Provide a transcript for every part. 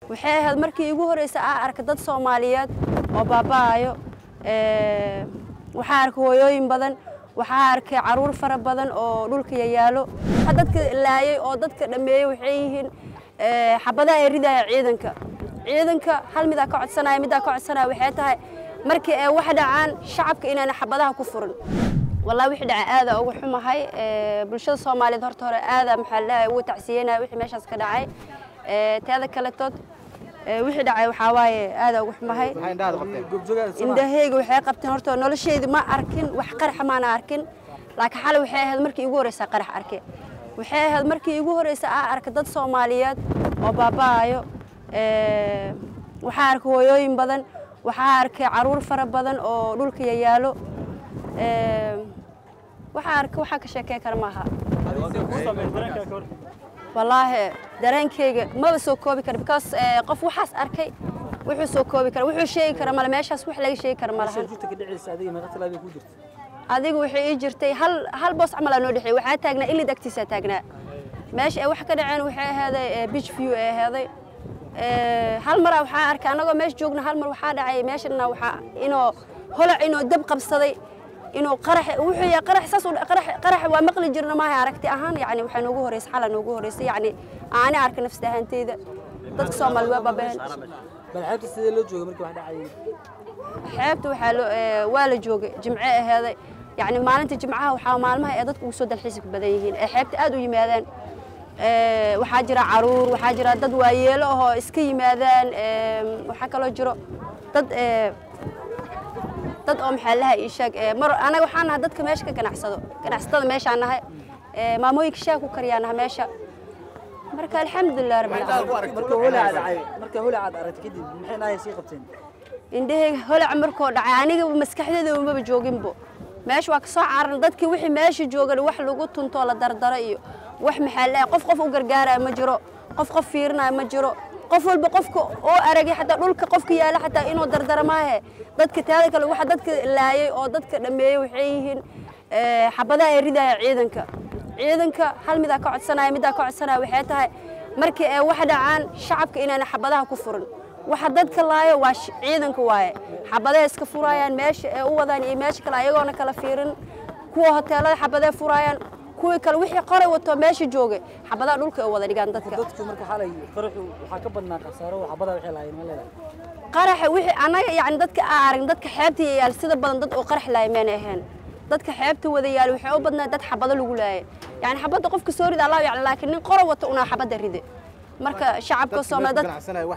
waxay ahayd markii igu horreysay aa arka dad soomaaliyeed oo baaba'ayo waxaa arkay hooyooyin badan waxaa arkay caruur fara badan oo dhulka yayaalo dadka laayay oo dadka dhammeeyey waxay yihiin xabadaha ay ridaya ciidanka ciidanka hal midaa ka codsanaya middaa ka codsanaya waxay tahay markii ay wax dhacaan shacabka inaana xabadaha ku furin wallahi wixii dhacay aada ugu xumahay bulshada soomaaliyeed horta hore aada maxaa la dhahay ugu tacsiyenaya wixii meeshaas ka dhacay teeda kaletood wixii dhacay waxaa waaye aada ugu xumahay indhahayga waxay qabteen horta noloshayda ma arkin wax qaraxa maana arkin laakiin xalay waxay ahayd markii igu horreysa qarax arke waxay ahayd markii igu horreysa aa arka dad soomaaliyeed oo baaba'ayo waxaa arkay hooyooyin badan waxaa arkay caruur fara badan oo dhulka yayaalo waxaa arkay waxaa ka sheekey kara maaha wallaahi dareenkayga maba soo koobi kara because qof waxaas arkay wuxuu soo koobi kara wuxuu sheegi kara male meeshaas wax laga sheegi kara malahan adiga waxay ii jirtay hal hal boos camal aa noo dhexeey waxaa taagnaa ilid agtiisaa taagnaa meesha ay wax ka dhaceen waxay ahaaday beach view ay ahaaday hal maraa waxaa arkay annagoo meesha joogna hal mar waxaa dhacay meeshana waxaa inuu holac inuu dab qabsaday inuu qarax wuxuu yahay qarax saas qarax qarax waa maqli jirna maaha aragti ahaan yani waxaa noogu horeysay xala noogu horeysay yani aani arka nafsi ahaanteyda dadka soomaali waa baabaheen xeebta sidee loo joogay markii wax dhacayay xeebta waxaa loo waa la joogay jimce aheeday yani maalinta jimcaha waxaa maalmaha ee dadku ugu soo dalxiiska badan yihiin ee xeebta aad u yimaadaan waxaa jira caruur waxaa jira dad waayeelo ahoo iska yimaadaan waxaa kaloo jiro dad dad oo maxaa laha ii sheeg mar anaga waxaan nahay dadka meesha ka ganacsado ganacsatada meeshaan nahay maamooyinka shaah ku kariyaa nahay meesha marka alxamdulilah rabbil caalamiin marka holaca dhacay marka holacaad aragtay kadib maxay nahay sii qabteen indhahayga holac markoo dhacay aniga maskaxdeeda maba jooginbo meesha waa ka soo cararan dadkii wixii meesha joogan wax lagu tuntoo la dardaro iyo wax maxaa laha qof qof u gargaaraya ma jiro qof qof fiirinaya ma jiro qof walba qofka oo aragay xataa dhulka qofka yaala xataa inuu dardara maahe dadka taada kale waxa dadka laayay oo dadka dhammeeyey waxay yihiin xabadaha ay ridaya ciidanka ciidanka hal midaa ka codsanaya middaa ka codsanaya waxay tahay markii ay wax dhacaan shacabka inaana xabadaha ku furin waxa dadka laayo waa ciidanka waaye xabadaha iska furayaan meesha ay u wadaan iyo meesha kale ayagoona kala fiirin kuwa hoteelada xabadaha furayaan kuwii kale wixii qoray wato meesha joogay xabadaha dhulka ay wada dhigaan dadka dadku marka xalay qaraxu waxaa ka badnaa khasaaro oo xabadaha waxay lahaayeen ma leedahay qaraxa wixii anaga yani dadka aa aragn dadka xeebta yaal sida badan dad oo qarax laaya mayna ahayn dadka xeebta wada yaal waxay u badnaa dad xabado lagu laayay yani xabadda qofka soo rida allah yaclam laakiin nin qoro wata unaa xabadda ride marka shacabka soomaali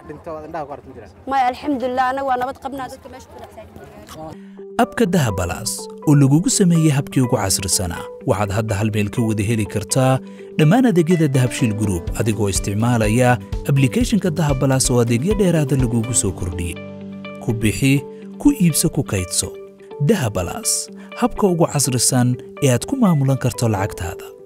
dad maya alxamdulilah anaga waa nabad qabnaa dadka meesha ku abka dahabalaas oo lagugu sameeyey habkii ugu casrisanaa waxaad hadda hal meel ka wada heli kartaa dhammaan adeegyada dahabshiil gruub adigoo isticmaalaya ablikhethonka dahabalaas oo adeegyo dheeraada lagugu soo kordhiyey ku bixi ku iibso ku kaydso dahabalaas habka ugu casrisan ee aad ku maamulan karto lacagtaada